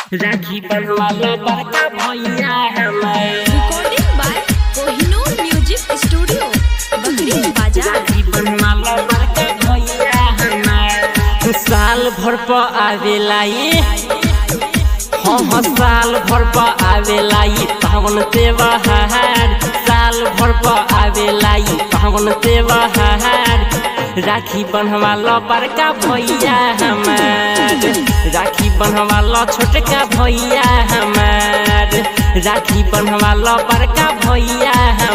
राखी बनवाला बड़का भैया हमार recording by Kohinoor Music Studio, Bakri Bazaar. राखी बनवाला बड़का भैया हमार साल भर पर आवेला ये हाँ साल भर पर आवेला ये पावन त्योहार साल भर पर आवेला ये पावन त्योहार राखी बनवाला बड़का भैया हमार राखी बनवाला छोटका भैया हमार राखी बनवाला बड़का भैया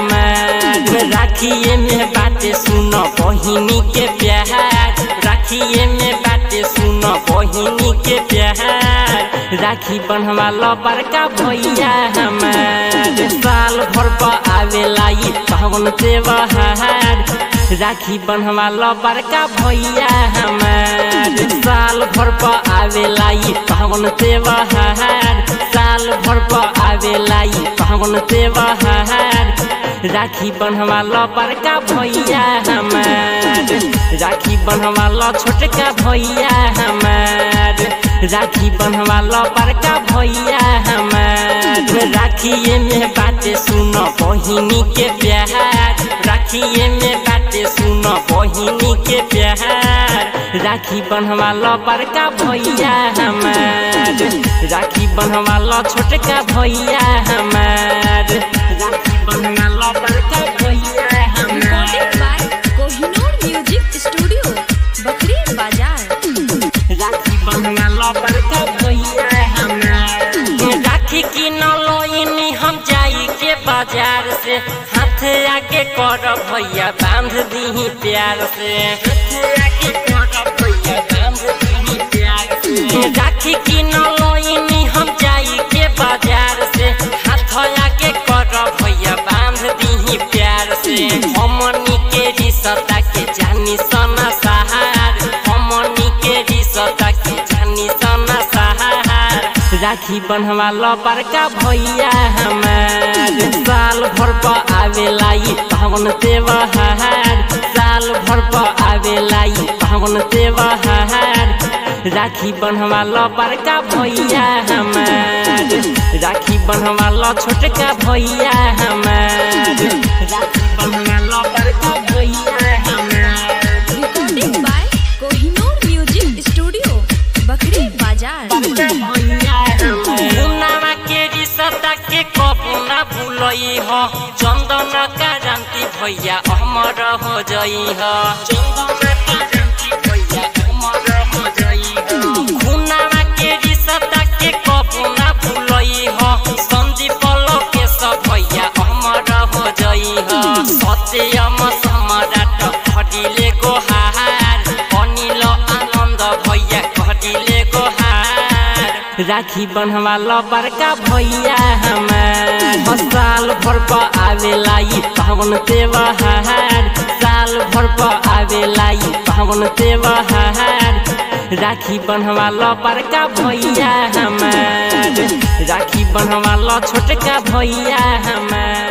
हमार राखिए में बातें सुनो बहिनी के प्यार राखिए में बातें सुनो बहिनी के प्यार राखी बनवाला बड़का भैया हमार साल भर पर आवेला ये पावन त्योहार राखी बनवाला बड़का भैया हमार साल भर पर आवेला ये पावन त्योहार साल भर पर आवेला ये पावन त्योहार राखी बनवाला बड़का भैया हमार राखी बनवाला छोटका भैया हमार राखी बनवाला बड़का भैया हमार राखिए में बातें सुनो बहिनी के प्यार राखिए में बातें सुनो बहिनी के प्यार राखी बनवाला बड़का भैया हमार राखी बनवाला छोटका भैया हमार राखी बनवाला बड़का भैया हमार Recording by Kohinoor Music Studio, Bakri Bazaar. राखी बनवाला बड़का भैया हमार राखी की नलोइनी हम जाई के बाजार से हाथ आगे कर भैया बांध दी प्यार से हाथ आगे कर भैया बांध दी प्यार से राखी की नलोइनी हम जाई के बाजार से हाथ आगे कर भैया बांध दी प्यार से हमनी के रिश्ता के जानी सना सहार हमनी के रिश्ता के जानी सना सहार राखी बनवाला बड़का भैया हमार साल भर पर आवेला ये पावन त्योहार साल भर पर आवेला ये पावन त्योहार राखी बनवाला बड़का भैया हमार राखी बनवाला छोटका भैया हमार राखी बनवाला बड़का भैया हमार Recording by Kohinoor Music Studio, Bakri Bazaar. मुन्नामा के रिश्ता के कबू ना भूलई हो चंदन का जानती भैया अमर हो जई हो चंदन का जानती भैया अमर हो जई हो मुन्नामा के रिश्ता के कबू ना भूलई हो संदीप के सब भैया अमर हो जई हो सत्यम सम्राट खडिले गोहार अनिल आनन्द भैया खडिले गोहार राखी बनवाला बड़का भैया हमार साल भर पर आवेला ये पावन त्योहार साल भर पर आवेला ये पावन त्योहार राखी बनवाला बड़का भैया हमार राखी बनवाला छोटका भैया हमार